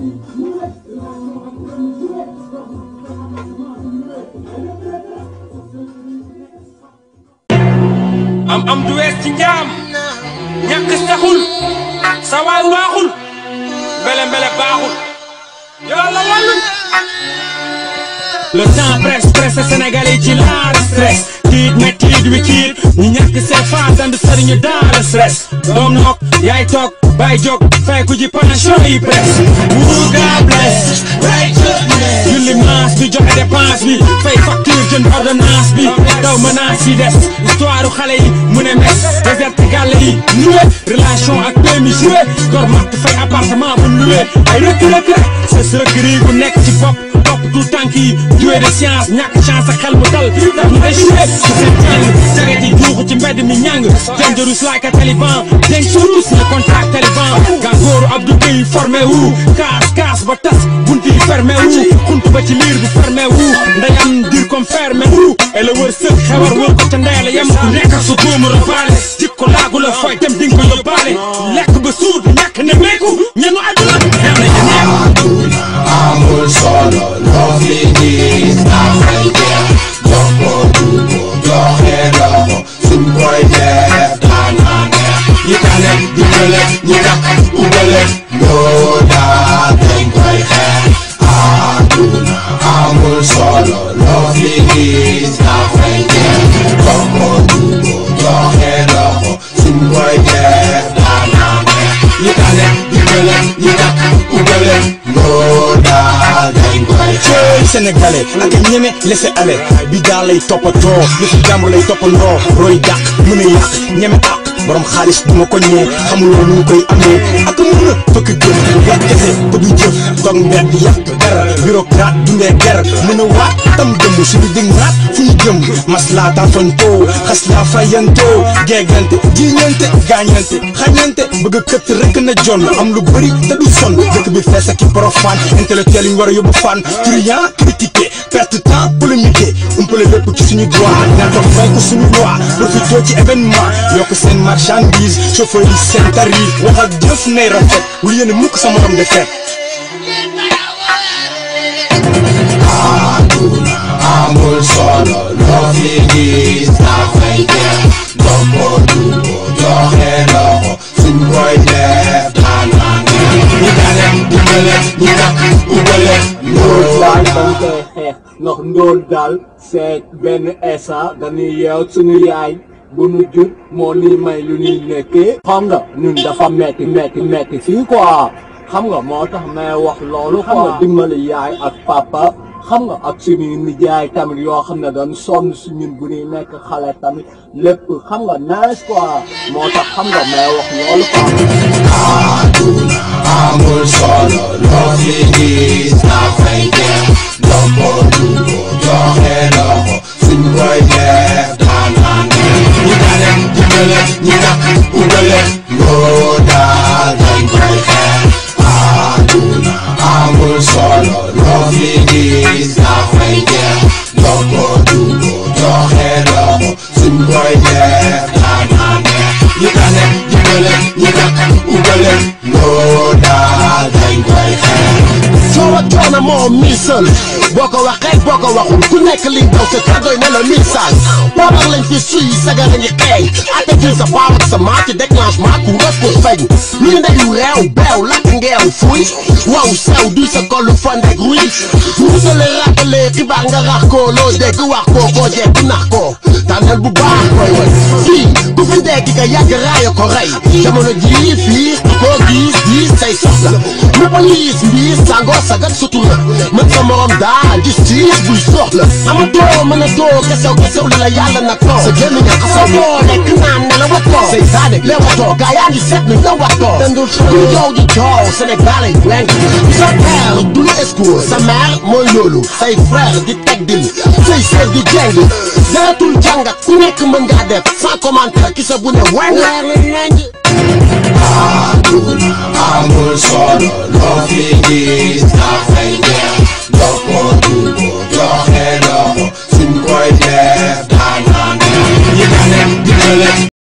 am am du wees ci njaam ñàkk saxul sa waay waaxul mbele mbele baaxul yàlla wàllu le temps presse presse sénégalais ci laal stress tiit métit wi kiit ñu ñàkk seen faas and sëriñu dans le stress doom nook yaay toog bay jóg fay ku ji pension yi presse wuu gaa bless julli maas bi joxe dépense bi fay facture jënd ordonnance bi daw menace yi des histoire xale yi mu ne mes déserte gàlle yi nuwe relation ak pémi joué gor matt fay appartement bu luwe ay rëkk rëkk rek sës rëkk rii gu nekk ci bopp topp tout tànk yi joué de science ñàkk chance ak xel mu dal tax ñu échoué ci seen jàng jaget yi juuxu ci mbedd mi ñàng dangerous like a taliban denc surus le contact taliban gàngooru Abdou Gueye formé wu kaas kaas ba tas bunti yi fermé wu xunt ba ci liir bu fermé wu ndeyam dir comme fermé wu et le wër sëg xewar wër ko ca ndeyla yem ku nekk su góomu rabaale jikko laagu la fooy dem dinga ko yóbbaale lekk ba suur ñàkk ne meeku ñenu àdduna neex na ñu neex amul solo loo fi gis dafay jeex jox ko dugo joxe loxo suñ koy def daana neex ñi tane dimbale ñi ñàkk ubale loo daal dañ koy xeex àdduna amul solo loo fi gis dafay jeex jox ko dugo joxe loxo suñ koy def daana neex ñi tane dimbale ñi ñàkk ubale loo daal dañ koy xeex cooy sénégalais ak a ñeme laisser aller bi daal lay toppatoo yëfu jàmbur lay toppandoo roy dàq mën a yàq ñeme àq borom xaalis du ma ko ñee xamuloo nu ñu koy amee ak a mën a fëkk jëf wax kese te du jëf toog mbedd yàq der bureaucrate dundee ger mën a waat tam dëmm suñu dig naat fu ñu jëm maslaa taafantoo xas laa fayantoo geegante jiiñante gaañante xañante bëgg a këtt rek na jonn am lu bëri te du sonn dëkk bi fees ak i profane intellectuel yi ñu war a yóbbu fan truand critiqué perte temps polémiqué umpale lépp ci suñu droit ñaan ko fay ko suñu loi profité ci événement yokk seen marchandise chauffeur yi seen tarif wax ak jëf nay rafet wul yéene mukk sa morom de fet àdduna amul solo loo fi gis dafay jeex jox ko dugo joxe loxo suñ koy def daana neex ñi tane dimbale ñi ñàkk ubale loo daal daal dañ koy xeex ndax ndóol daal c'est benn esa dañuy yeew suñu yaay bu nu jur moo ni may lu ñuy nekkee xam nga ñun dafa metti metti metti fii quoi xam nga moo tax may wax loolu xam nga dimbali yaay ak papa xam nga ak suñuy nijaay tamit yoo xam ne dañ sonn si ñun bu ñuy nekk xale tamit lépp xam nga nice quoi moo tax xam nga may wax loolu quoi àdduna amul solo loo fi gis dafay jeex jox ko dugo joxe loxo suñ koy def daana neex ñi tane dimbale ñi ñàkk ubale loo daal dañ koy xeex àdduna amul solo loo fi gis dafay jeex jox ko dugo joxe loxo suñ koy def daana neex ñi tane dimbale ñi ñàkk ubale loo daal dañ koy xeex coow ak coono moo miisal boo ko waxee boo ko waxul ku nekk li daw sa kàddooy ne la miisal poobar lañ fi suy sagar a ngi xeeñ attitude sa paaw ak sa maa ci déclenchement ku rëpp feeñ lu ñu ndeyu réew beew lakk ngeew fuy waw sew duy sa kollu fandek ruy muusale rappale xibaar nga rax ko loo dégg wax ko koo jekk nax ko tànnal bu baax koy way fii ku fi dégg ka yàgg raaya ko rey jamono jii fii koo gis gis say soxla mu police mbiis sangoo sagat sutura mën sa morom daal gis tiis buy soxla amatoo mën a doo kesew kesew li la yàlla nag ko sa gémmiñ a xasaw boo lekk naan ne la watoo say saane le watoo gaa yaa ngi seet ni la watoo dendul suñu joow ji joow Sénégal ay wenk sa père du la escour sa mère mooy loolu say frère di teg dil say sœur di jeng jaratul jàngat ku nekk mën ngaa def sans commentaire ki sa bu ne weng àdduna amul solo loo fi gis dafay jeex jox ko dugo joxe loxo suñ koy def daana neex ñi tane dimbale